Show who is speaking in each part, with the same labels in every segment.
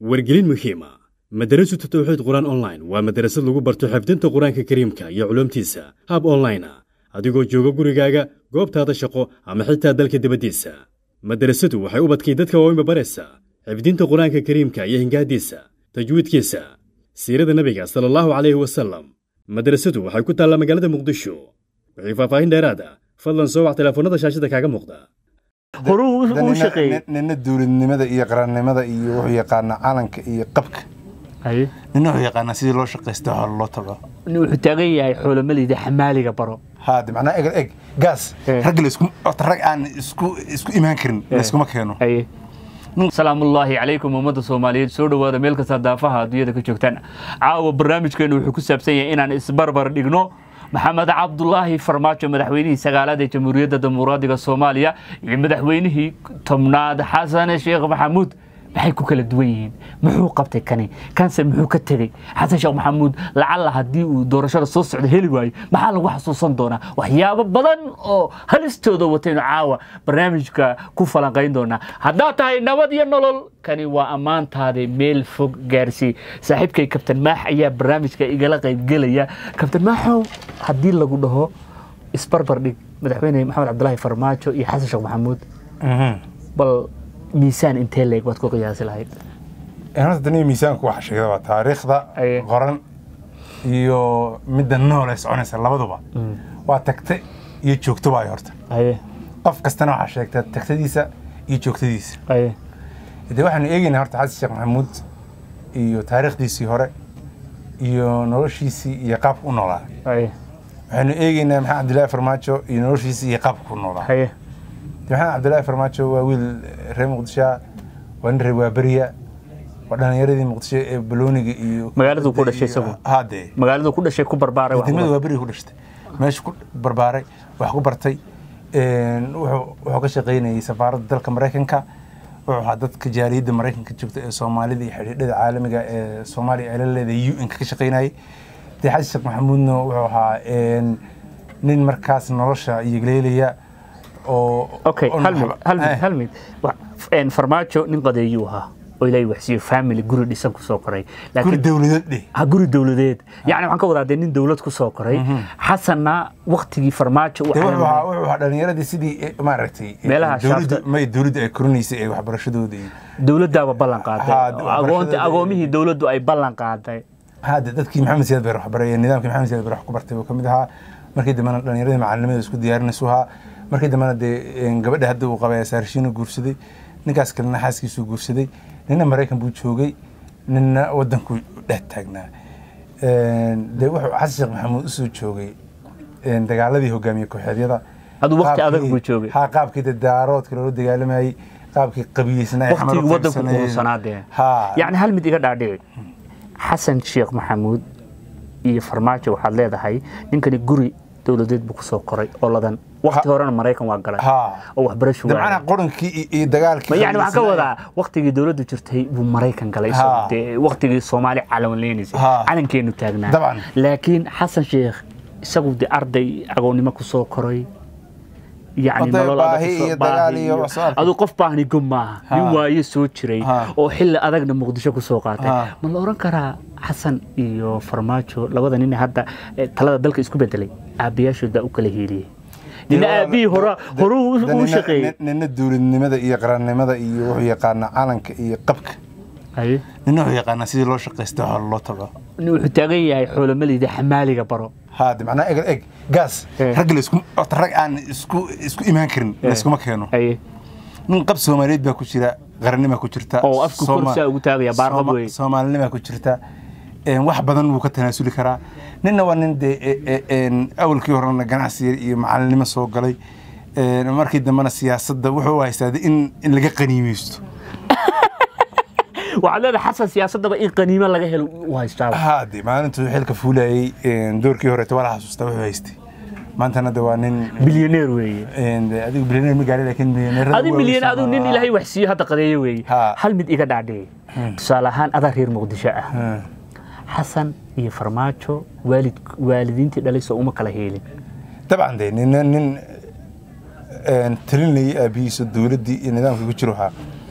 Speaker 1: wargelin muhiima madarasatu tawxiid qur-aan online waa madarasad lagu barto xifdinta qur-aanka kariimka iyo culuumtiisa hab online a adigoo jooga gurigaaga goobtaada shaqo ama xitaa dalka dibaddiisa madarasadu waxay u badkay dadka waaweynba baraysaa xifdinta qur-aanka kariimka iyo hingaadiisa tajwiidkiisa siirada nebiga sala allahu calayhi wasalam madarasadu waxay ku taallaa magaalada muqdisho wixii faahfaahin dheeraada fadlan soo wac telefoonnada shaashada kaaga muuqda
Speaker 2: horuu u shaqeeyey
Speaker 3: nina dowladnimada iyo qarannimada iyo wuxuu yaqaanaa calanka iyo qabka
Speaker 2: haye
Speaker 3: nina wuxuu yaqaanaa sidii loo shaqaysta hore loo tago
Speaker 2: nin wuxuu taagan yahay xoolomaleyda xamaaliga baro
Speaker 3: haade macnaa egal eg gaas
Speaker 2: Eh.
Speaker 3: rag laisku ota rag aan isku isku imaan karin layskuma keeno
Speaker 2: haye salaamullaahi calaykum ummadda soomaaliyeed soo dhowaada meel kasta daafaha adduunyada ka joogtaan caawa barnaamijkeenu wuxuu ku saabsan yahay inaan isbarbar dhigno maxamed cabdulaahi farmaajo madaxweynihii sagaalaad ee jamhuuriyadda dimuqraadiga soomaaliya iyo madaxweynihii tobnaad xasan sheekh maxamuud maxay ku kala duwan yihiin muxuu qabtay kani kanse muxuu ka tegey xasan sheekh maxamuud lacalla haddii uu doorashada soo socda heli waayo maxaa lagu xasuusan doonaa waxyaabo badan oo halistooda wataynu caawa barnaamijka ku falanqayn doonaa haddaad tahay nabad iyo nolol kani waa ammaantaade meel fog gaarsii saaxiibkay kabtan maax ayaa barnaamijka igala qaybgelaya kabtan maaxow haddii lagu dhaho isbarbar dhig madaxweyne maxamed cabdulaahi farmaajo iyo xasan sheekh maxamuud bal miisaan intee leeg waad ku qiyaasi lahayd
Speaker 3: horta daniya miisaanku waxa sheegda waa taariikhda
Speaker 2: Aye.
Speaker 3: qoran iyo midda nool ee soconaysa labaduba waa tagte iyo joogto waay horta
Speaker 2: haye
Speaker 3: qof kastana waxaa sheegtaa tagtadiisa iyo joogtadiisa
Speaker 2: haye
Speaker 3: de waxaanu eegaynaa horta xasan sheekh maxamuud iyo taariikhdiisii hore iyo noloshiisii iyo qaabka u noolaa
Speaker 2: haye
Speaker 3: waxaanu eegaynaa maxamed cabdilaahi farmaajo iyo noloshiisii iyo qaabka u noolaa
Speaker 2: haye
Speaker 3: de maxamed cabdilaahi farmaajo waa wiil reer muqdisho waa nin reer waaberiya waa dhalinyaradii muqdisho ee balooniga iyo
Speaker 2: Magaaladuu ku dhashay isagu?
Speaker 3: hade
Speaker 2: magaaladu ku dhashay ku barbaaray wax
Speaker 3: degmada
Speaker 2: walba.
Speaker 3: waaberiga ku dhashtay meesha ku barbaaray wax ku bartay een, wuxuu wuxuu ka shaqaynayay safaaradda dalka maraykanka wuxuu ahaa dadka jaaliyadda maraykanka joogta ee soomaalida iyo xidhiidhada caalamiga ee soomaaliya ay la leedahay un ka ka shaqaynayay de xasan sheekh maxamuudna wuxuu ahaa een, nin markaas nolosha iyogleelaya oo
Speaker 2: okay
Speaker 3: oo
Speaker 2: hal mid
Speaker 3: naxba-
Speaker 2: hal mid
Speaker 3: eh,
Speaker 2: hal mid Wa- een, farmaajo nin qadeeyuu ahaa oo ilaahay waxsiiyo family guri dhisan ku soo koray
Speaker 3: guri
Speaker 2: laakiin
Speaker 3: dowladeed dheh
Speaker 2: ha guri dowladeed yacni waxaan ka wadaa dee nin dowlad ku soo koray xasanna waktigii farmaajo u
Speaker 3: de wuxuu ahaa
Speaker 2: calaamaday
Speaker 3: wuxuu ahaa dhalinyaradii sidii eh, maaragtay eh,
Speaker 2: Meelaha
Speaker 3: dowladda
Speaker 2: shaafta-
Speaker 3: may dowladda ay korinaysay ee waxbarashadooda iyo
Speaker 2: dowladdaaba ballan qaaday
Speaker 3: Ha,
Speaker 2: oo
Speaker 3: waxbarashada-
Speaker 2: agoonti agoomihii dowladdu ay ballan qaaday
Speaker 3: hadda dadkii maxamed siyaad bay wax baray nidaamkii maxamed siyaad bay wax ku bartay buu ka mid ahaa markii dambena dhalinyaradii macalinimada isku diyaarinaysu ahaa markii dambena dee een, gabadha hadda uu qabay saarshiino guursaday ninkaas kalena xaaskiisuu guursaday nina maraykan buu joogay nina wadankuu dhex taagnaa Een, dee wuxuu xasan sheekh maxamuud usoo joogay een, dagaaladii hogaamiye kooxeedyada
Speaker 2: Adu waqti
Speaker 3: Qaabkii-
Speaker 2: adag buu joogay.
Speaker 3: ha qaabkii dee daaroodka loola dagaalamayay qaabkii qabiyeysnaa ee xamar u
Speaker 2: waktigii waddanku
Speaker 3: qaybsanayeen.
Speaker 2: qurunsanaadee
Speaker 3: Ha.
Speaker 2: yacni hal mid iga dhaadhici xasan sheekh maxamuud iyo farmaajo waxaad leedahay ninkani guri dowladeed buu ku soo koray oo ladan wakti
Speaker 3: Ha.
Speaker 2: horena maraykan waa galay
Speaker 3: Ha.
Speaker 2: oo waxbarasho
Speaker 3: de
Speaker 2: waayay.
Speaker 3: macnaha qurankii iyo- iyo dagaalkii
Speaker 2: Ma yani waxaan ka
Speaker 3: qabiyeysnaa-
Speaker 2: wadaa waktigii dowladdu jirtay buu maraykan galay
Speaker 3: Ha.
Speaker 2: isagoo dee waktigii soomaali calanleynaysay
Speaker 3: Ha.
Speaker 2: calankeenu taagnaa
Speaker 3: Dabcan.
Speaker 2: laakiin xasan sheekh isagu de arday agoonnimo ku soo koray yani
Speaker 3: Oday
Speaker 2: nolol adag
Speaker 3: baahi
Speaker 2: ku soo-
Speaker 3: iyo
Speaker 2: baahi
Speaker 3: dagaal iyo
Speaker 2: iyo-
Speaker 3: wax soo arkay.
Speaker 2: aduu qof baahni gom maaha
Speaker 3: Ha.
Speaker 2: nin waaye soo jiray
Speaker 3: Ha.
Speaker 2: oo xilli adagna muqdisho ku soo qaatay
Speaker 3: Ha.
Speaker 2: ma la oran karaa xasan iyo farmaajo labada nin ee hadda eh, talada dalka isku bedelay aabbayaashooda u kala hiiliyey nina aabihii hore horuu
Speaker 3: Da-
Speaker 2: u
Speaker 3: nina-
Speaker 2: shaqeeyey
Speaker 3: nina dowladnimada iyo qarannimada iyo wuxuu yaqaanaa calanka iyo qabka
Speaker 2: Haye.
Speaker 3: nina wuxuu yaqaanaa sidii loo shaqaysta hore loo tago
Speaker 2: nin wuxuu taagan yahay xoolomaleyda xamaaliga baro
Speaker 3: haade macnaa egal eg gaas
Speaker 2: Eh.
Speaker 3: rag laisku ota rag aan isku isku imaan karin layskuma keeno
Speaker 2: haye
Speaker 3: nin qab soomaaliyeed baa ku jira qarannima ku jirta
Speaker 2: Oo afku
Speaker 3: Sooma-
Speaker 2: korsaa ugu taagaya, baarqab
Speaker 3: Sooma-
Speaker 2: weeye.
Speaker 3: soomaalinima ku jirta een, wax badan wuu ka tanaasuli karaa ninna waa nin dee e- e- een, awalkii horena ganacsi iyo macalinimo soo galay een, markii dambena siyaasadda wuxuu haystaa in in laga qaniimeysto
Speaker 2: waxaad leedahay xasan siyaasadaba in qaniimo laga helo u haystaaba
Speaker 3: haade maalintuu xilka fuulayay een, doorkii horeeto waa la xasuustaa wuxuu haystay maantana de waa nin
Speaker 2: bilyaneer weeye
Speaker 3: een, de adigu bilyaneer ma gaari laakiin milyaneerada
Speaker 2: adi
Speaker 3: waaweyn
Speaker 2: milyan aduu nin
Speaker 3: Soomaa-
Speaker 2: ilaahay wax siiyo hadda qadeeyo weeye
Speaker 3: Ha.
Speaker 2: hal mid iga dhaadhici tusaale ahaan adaa reer muqdisho ah
Speaker 3: Hmm.
Speaker 2: xasan iyo farmaajo waalid waalidiintii dhalay soo uma kala heelin
Speaker 3: dabcan de nin nin een, talinayay aabihiisa dowladdii iyo nidaamkii ku jiro ahaa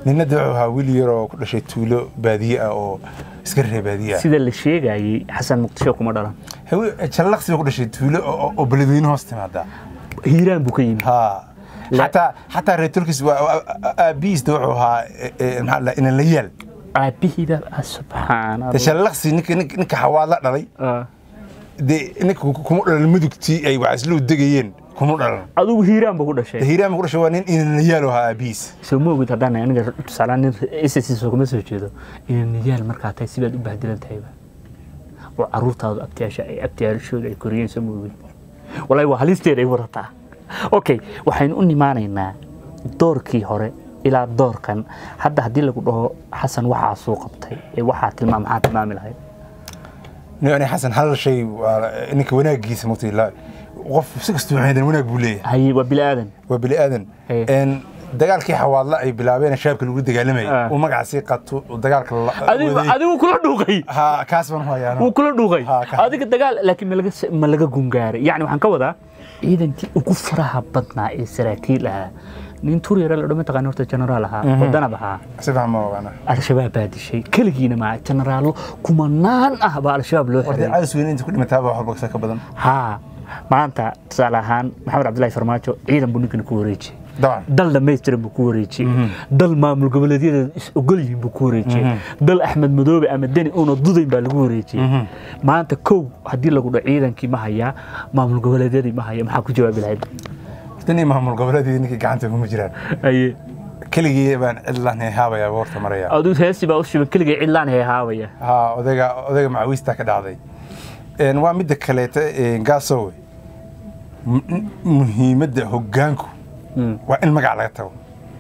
Speaker 3: ninna de wuxuu ahaa wiil yar oo ku dhashay tuulo baadiye ah oo iska reer baadiye ah
Speaker 2: sida la sheegayay xasan muqdisho kuma dhalan
Speaker 3: Hawe- jallaqsi baa ku dhashay tuulo oo- oo- oo beledweyne hoos timaada
Speaker 2: hiiraan buu ka yimid
Speaker 3: ha
Speaker 2: La-
Speaker 3: xataa xataa reer turkis aabihiisda wuxuu ahaa eh, eh, maxaa la inan la yaal
Speaker 2: aabihiiba ah, subxaan
Speaker 3: de
Speaker 2: allah
Speaker 3: jallaqsi ninka ninka ninka xawaad la dhalay
Speaker 2: Ah.
Speaker 3: dee ninka kuma dhalan mudugtii ay waxislu degayeen kuma dhalan
Speaker 2: adigu hiiraan buu ku dhashay
Speaker 3: hiiraan ku dhashay waa nin inan la yaal oo ahaa aabihiis
Speaker 2: soo ma ogid haddaan aniga tusaalaan nin ssisoo kuma soo jeedo inay niyaal markaa tahay sibaad u bahdilan tahayba oo caruurtaadu abtiyaasha ay abtiyaashooda ay koriyeen soo ma ogid walahi waa halisteeda ay wadataa okay waxaynu u nimaanaynaa doorkii hore ilaa doorkan hadda haddii lagu dhaho xasan waxaa suu qabtay ee waxaa tilmaam maxaa tilmaami lahayd
Speaker 3: yani xasan hal shay waa ninka wanaagiisa mugtay la qof si kastuu xeedan wanaag buu leeyahay
Speaker 2: haye waa bili aadan
Speaker 3: waa bini aadan
Speaker 2: Hey.
Speaker 3: een dagaalkii xawaadla ay bilaabeen shaabka lagu dagaalamayay
Speaker 2: Ah.
Speaker 3: uu magacaasii qato uu dagaalka la-
Speaker 2: adigu
Speaker 3: waday.
Speaker 2: adigu kula dhuuqay
Speaker 3: ha kaas baan hayaa
Speaker 2: wuu kula dhuuqay
Speaker 3: Ha, ka-
Speaker 2: adiga dagaal laakiin ma laga ma laga gungaaray yacni waxaan ka wadaa ciidankii ugu faraha badnaa ee saraakiil ahaa nin tur yare la dhama taqaan horta generaal ahaa oo danab ahaa
Speaker 3: si fiican ma ogaana
Speaker 2: al-shabaab baa dishay keligiina maa generaallo kumanaan ah baa al-shabaab loo
Speaker 3: warday
Speaker 2: xiray
Speaker 3: caws weyn inta ku dhimataa baa wax walba ka badan
Speaker 2: haa maanta tusaale ahaan maxamed cabdillaahi farmaajo ciidan buu ninkan ku wareejiyey
Speaker 3: dabcan
Speaker 2: dal dhammaystiran buu ku wareejiyey dal maamul goboleedyada is ogol yihiin buu ku wareejiyey dal axmed madoobe ama deni uuna dudayn baa lagu wareejiyey maanta kow haddii lagu dhaho ciidankii ma hayaa maamul goboleedyadii ma haya maxaa ku jawaabi lahayd
Speaker 3: tan iyo maamul goboleedii ninkii gacanta kuma jiraan
Speaker 2: aye
Speaker 3: keligii baan cidlaan haabaya boorta maraya
Speaker 2: aduu heesi baa u shiban keligay cidlaan heehaabaya
Speaker 3: ha odayga odayga macawiista ka dhacday Een, waa midda kaleeta een, gaasowe mu- muhiimadda hoggaanku
Speaker 2: Mm.
Speaker 3: waa in magac laga tago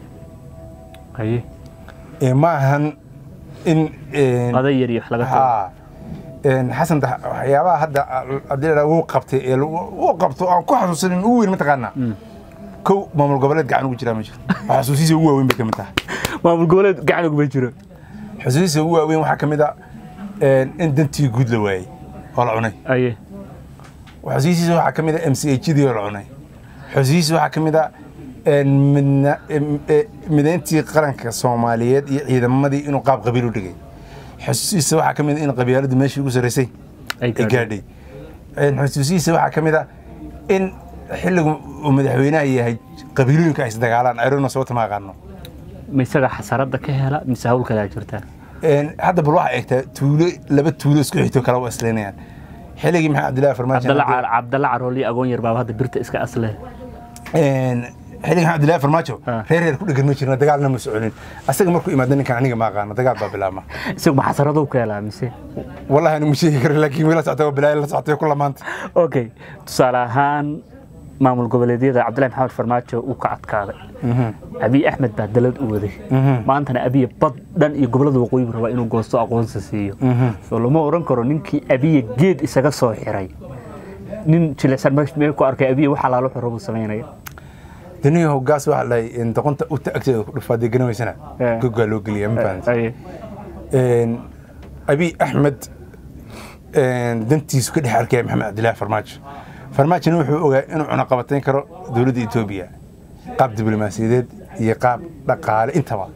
Speaker 2: aye
Speaker 3: Ee, ma ahan in een,
Speaker 2: oday yar iyo wax laga tago
Speaker 3: ha een, xasan da- waxyaabaha hadda haddii la dhaha wuu qabtay ee lagu- wuu qabto aan ku xasuusanin ugu weyn mataqaanaa kow maamul goboleed gacan ugu jiraa ma jiro waa xasuusiisa ugu waaweyn bay ka mid tahay
Speaker 2: maamul goboleed gacan uguma jiro
Speaker 3: xusuusiisa ugu waaweyn waxaa ka mid a een, in dantii guud la waayey oo la cunay
Speaker 2: aye
Speaker 3: xusuusiisa waxaa ka mid a m c h dii oo la cunay xusuusiisa waxaa ka mid a een, midna- em- e- mideyntii qaranka soomaaliyeed iyo ciidamadii inuu qaab qabiil u dhigay xusuusiisa waxaa ka mid a in qabyaaladu meeshii ugu sarreysay
Speaker 2: Ay
Speaker 3: ay
Speaker 2: gaadhay.
Speaker 3: gaadhay Een, xusuusiisa waxaa ka mid a in xilligu uu madaxweynaha yahay qabiilooyinka ay isdagaalaan ayrona sababta ma aqaano
Speaker 2: ma isaga xasarada ka hela mise hawl kalaa jirta
Speaker 3: Een, hadda bal waxaa eegtaa tuulo laba tuulo isku xigto kala u asleynayaan xilligii maxamed cabdillahi farmaajo
Speaker 2: cabdalla Car- cabdalla carool iyo agoon yar baaba hadda birta iska asle
Speaker 3: Een, xilligan cabdillahi farmaajo
Speaker 2: Ah.
Speaker 3: reer reer ku dhegan ma jirna dagaalna ma soconin asaga markuu imaado ninkan aniga ma aqaano dagaal baa bilaabma
Speaker 2: isagu ma xasaraduu ka helaa mise
Speaker 3: wallahi anigu ma sheegi karo laakiin wiila socota waa bilaayo la socotay ku lamaanta
Speaker 2: okay tusaale ahaan maamul goboleedyada cabdillahi maxamed farmaajo uu ka adkaaday abiy axmed baa dalad u waday maantana abiya bad dhan iyo gobolada waqooyi buu rabaa inuu goosto aqoonsi siiyo soo lama oran karo ninkii abiya geed isaga soo xiray nin jilicsan meesh- meel ku arkay abiya waxa laalo xiro buu samaynaya
Speaker 3: daniyo hogaas waxaa lahay in doqonta u taagteeda ku dhufaa dee garanaysana
Speaker 2: Eh.
Speaker 3: gogaa loo geliya ma fahanti
Speaker 2: Aye.
Speaker 3: Een, abiy axmed een, dantiisu ka dhex arkaya maxamed cabdillahi farmaajo farmaajona wuxuu ogaa inuu cunaqabatayn karo dowladda etoobiya qaab diblomaasiyadeed iyo qaab dhaqaale intaba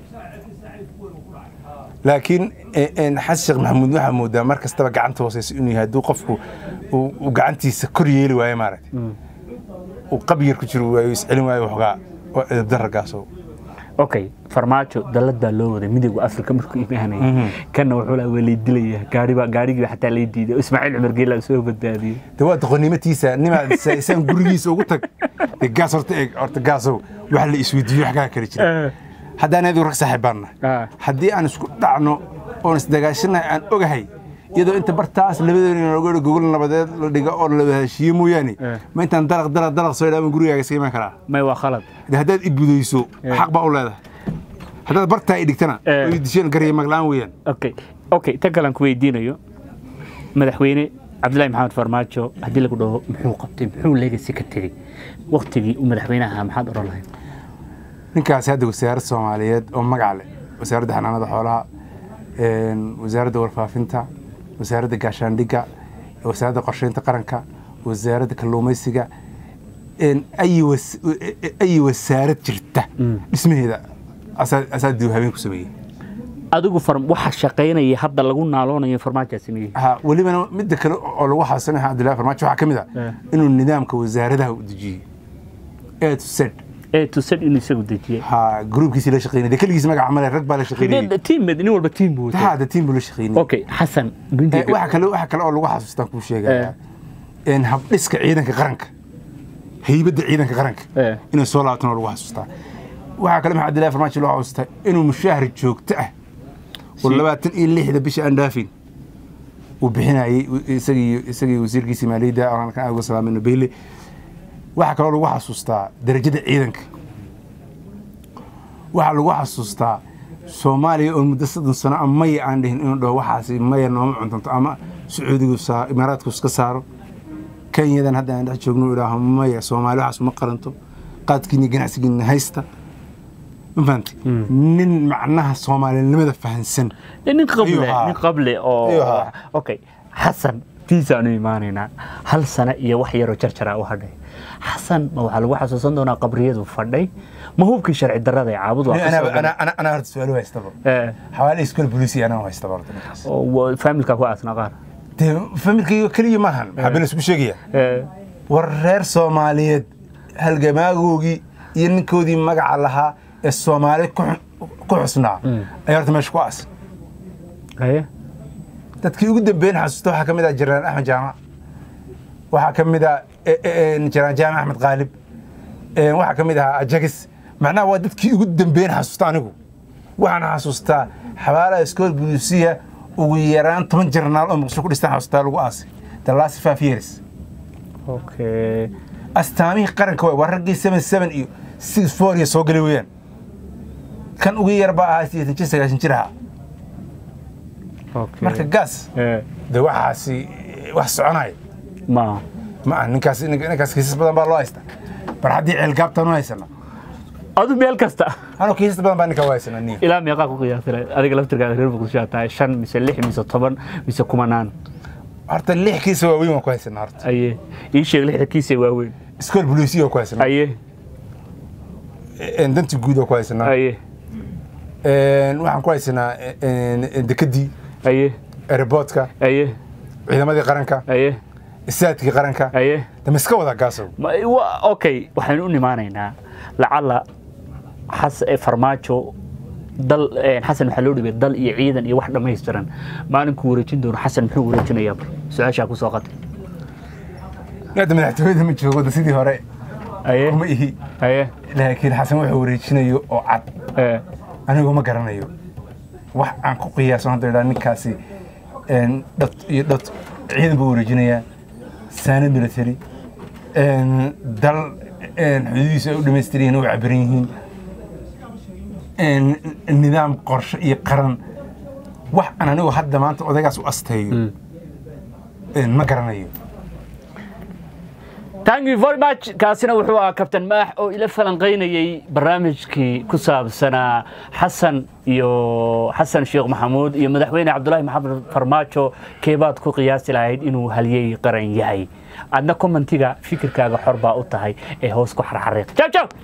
Speaker 3: laakiin een, een, xasan sheekh maxamuud waxaa moodaa mar kastaba gacanta hooseysa inuu yahay hadduu qofku uu uu gacantiisa kor yeeli waayo maaragtay uu qabyar ku jiro waayo iscelin waayo waxoogaa oo edabdarragaasow
Speaker 2: okay farmaajo dalad baa loo waday midowga afrika markuu imaanayay kanna wuxuu lahaa waa lay dilaya gaariba gaarigii xataa lay diiday oo ismaaciil cumar geela soo badbaadiyey
Speaker 3: de waa doqonnimatiisa nimaad saysaan gurigiisa ugu tag de gaas horta eeg horta gaasow wax la isweydiiyo wax kaa kala jira haddaan adigu rag saaxiib baan
Speaker 2: Ah.
Speaker 3: nahay haddii aan isku dhacno oon isdagaashanahay aan ogahay iyadoo inta bartaas labadeena looga gogol nabadeed la dhigo oo la heshiiyo mooyaane
Speaker 2: Eh.
Speaker 3: ma intaan dalaq dalaq dalaq soo idhaama gurigaaga iska iman karaa
Speaker 2: may waa khalad
Speaker 3: de haddaad i budayso xaq baa u leedahay haddaad bartaa i dhigtana
Speaker 2: Eh.
Speaker 3: oo i disheen garya maglaan weeyaan
Speaker 2: okay okay tan kale aan ku weydiinayo madaxweyne cabdillahi maxamed farmaajo haddii lagu dhaho muxuu qabtay muxuu legacy ka tegey waktigii uu madaxweynaha ahaa maxaad oran lahayd
Speaker 3: ninkaasi hadda wasaaradda soomaaliyeed oo magac leh wasaaradda xanaanada xoolaha een, wasaaradda warfaafinta wasaaradda gaashaandhigga wasaaradda qorsheynta qaranka wasaaradda kalluumaysiga een, ayi was- ayi wasaarad jirta dhismaheeda asaa asaa dib habeen ku sameeyey
Speaker 2: adigu far- waxa shaqaynaya hadda lagu naaloonayo farmaajo sameeyey
Speaker 3: ha welibana midda kale oo lagu xasanaya cabdillahi farmaajo waxaa ka mid
Speaker 2: Eh.
Speaker 3: ah inuu nidaamka wasaaradaha u dejiyey a to z
Speaker 2: ee tusad inuu isagu dejiyey
Speaker 3: ha gruubkiisii la shaqeynay dee keligiis magaca male rag baa la shaqeynayey
Speaker 2: tiim nin walba tiim buu watay
Speaker 3: hada tiim buu la shaqeynayey
Speaker 2: okay xasan
Speaker 3: Eh,
Speaker 2: bindiga
Speaker 3: waxa kale waxa kale oo lagu xasuustaan kuu sheegaya in habdhiska ciidanka qaranka haybadda ciidanka qaranka
Speaker 2: Eh.
Speaker 3: inay soo laabtaan oo lagu xasuustaa waxaa kale maxaa cabdillahi farmaajo loo xasuustaa inuu mushaahar joogto ah oo
Speaker 2: Si-
Speaker 3: labaatan iyo lixda bisha aan dhaafin uu bixinayey isagii isagii wasiirkiisii maaliyadda aan kan uga salaamino beyle waxaa kaloo lagu xasuustaa darajada ciidanka waxaa lagu xasuustaa soomaaliya oo muddo soddon sano a maya aan dhihin inuu dhaho waxaasi maya nooma cuntanto ama sacuudigu saa imaaraadku iska saaro kenyadan hadda aan dhex joogno uu idhaaho maya soomaali waxaas uma qaranto qaadkiina ganacsigiina haysta ma fahamtay nin macnaha soomaalinimada fahansan
Speaker 2: nin qable
Speaker 3: Ayuu ahaa.
Speaker 2: nin qable oo
Speaker 3: Ayuu ahaa.
Speaker 2: okay xasan tiisaanu imaanaynaa hal sano iyo wax yaroo jarjara u hadhay xasan ma waxaa lagu xasuusan doonaa qabriyadu fadhay ma hubkii sharci darrada ee caabud waa ka soo galay?
Speaker 3: anaa anaa horta su-aalo haystaba
Speaker 2: Eh,
Speaker 3: xawaale iskool booliisi anaa haystaba horta ninkaas
Speaker 2: oo wa- familka ku aasna qaar
Speaker 3: dee familkayga keliya maahan maxaa been isku sheegaya
Speaker 2: Eh,
Speaker 3: war reer soomaaliyeed halgamaagoogii iyo ninkoodii magaca lahaa ee soomaali ku xu- ku xusnaa ayaa horta meesha ku aas
Speaker 2: haye
Speaker 3: dadkii ugu dambeyn xasuusta waxaa ka mid ah jaraan axmed jaamac waxaa ka mid ah e- e- e, jaraan jaamac axmed qaalib E, waxaa ka mid ahaa ajagis macnaha waa dadkii ugu dambeyn xasuusta anigu waxaan xasuustaa xabaalaha iskool buduusiya ugu yaraan toban jarnaal oo muqdisho ku dhistaan xasuustaa lagu aasay the last five years
Speaker 2: okay
Speaker 3: astaamihii qaranka waay waa raggii seven seven iyo six four iyo soo gali weeyaan kan ugu yar baa ahaa sideetan jir sagaashan jir ahaa
Speaker 2: okay
Speaker 3: marka gaas
Speaker 2: Eh,
Speaker 3: de waxaasi wax soconaya
Speaker 2: ma
Speaker 3: ma aha ninkaas ninkaas kiisas badan baa loo haysta bar haddii ceelgaabtaan u haysana
Speaker 2: adu meel kasta
Speaker 3: anuu kiisas badan baa ninkaa u haysana niyo
Speaker 2: ilaa meeqaa ku qiyaasay adiga laftirkaada reer muqdisho aad tahay shan mise lix mise toban mise kumanaan
Speaker 3: horta lix kiisa waaweyn waan ku haysanaa horta
Speaker 2: aye ii sheeg lixda kiisa waaweyn
Speaker 3: iskool boliisiya waan ku haysanaa
Speaker 2: aye
Speaker 3: En danti guud waan ku haysanaa
Speaker 2: aye
Speaker 3: En waxaan ku haysanaa en- en dekadii
Speaker 2: aye
Speaker 3: airportka
Speaker 2: aye
Speaker 3: ciidamadii qaranka
Speaker 2: aye
Speaker 3: isaadkii qaranka
Speaker 2: aye
Speaker 3: dama iska wada gaasow
Speaker 2: Ma- wa- okay waxaynu u nimaanaynaa lacala xas ee farmaajo dal eh, xasan waxaa loo dhibay dal iyo ciidan iyo wax dhammaystiran maalinkuu wareejin doono xasan muxuu wareejinayaa bar su-aashaa ku soo qatay
Speaker 3: hadda madaxtooyada ma joogo da sidii hore
Speaker 2: aye
Speaker 3: kuma ihi
Speaker 2: aye
Speaker 3: laakiin xasan wuxuu wareejinayo oo cad
Speaker 2: eh,
Speaker 3: anigu ma garanayo wax aan ku qiyaaso hadda idhaa ninkaasi en, dhad iyo dhad ciidan buu wareejinayaa saanad military en, dal en, xuduudiisa ay u dhamaystiran yihiin oo cabiran yihiin en, nidaam qorshe iyo qaran wax aan anigu hadda maanta odaygaas u asteeyo en, ma garanayo
Speaker 2: thank you very much kaasina wuxuu ahaa kabtan maax oo ila falanqaynayey barnaamijkii ku saabsanaa xasan iyo xasan sheekh maxamuud iyo madaxweyne cabdulaahi maxamed farmaajo keebaad ku qiyaasi lahayd inuu halyey qaran yahay adna commentiga fikirkaaga xor baa u tahay ee hoos ku xarxariiq jaw jaw